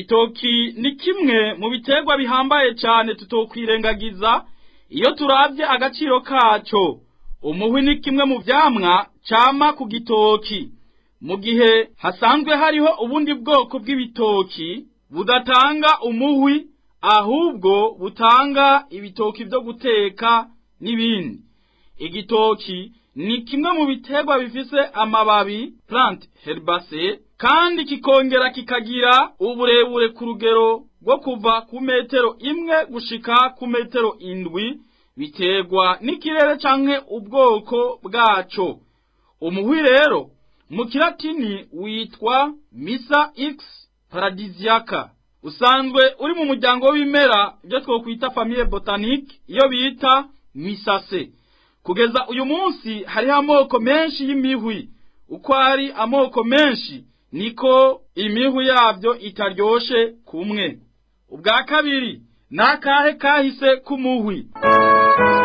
igitoki ni kimwe mu biterwa bihambaye cyane tutokwirengagiza iyo turabye agaciro kaco umuhwi ni kimwe mu vyamwa cama ku gitoki mu gihe hasanzwe hariho ubundi bwoko bw'ibitoki budatanga umuhwi ahubwo butanga ibitoki vyo guteka n'ibindi igitoki ni kimwe mu biterwa bifise amababi plant herbacee kandi kikongera kikagira uburebure ku rugero rwo kuva ku metero imwe gushika ku metero indwi biterwa n'ikirere canke ubwoko bwaco umuhwi rero mu kilatini witwa misa x paradisiaca usanzwe uri mu muryango w'ibimera ibyo twokwita famille botanique iyo bita misase kugeza uyu munsi hariho amoko menshi y'imihwi uko ari amoko menshi niko imihwi yabyo itaryoshe kumwe ubwa kabiri ni akahe kahise k'umuhwi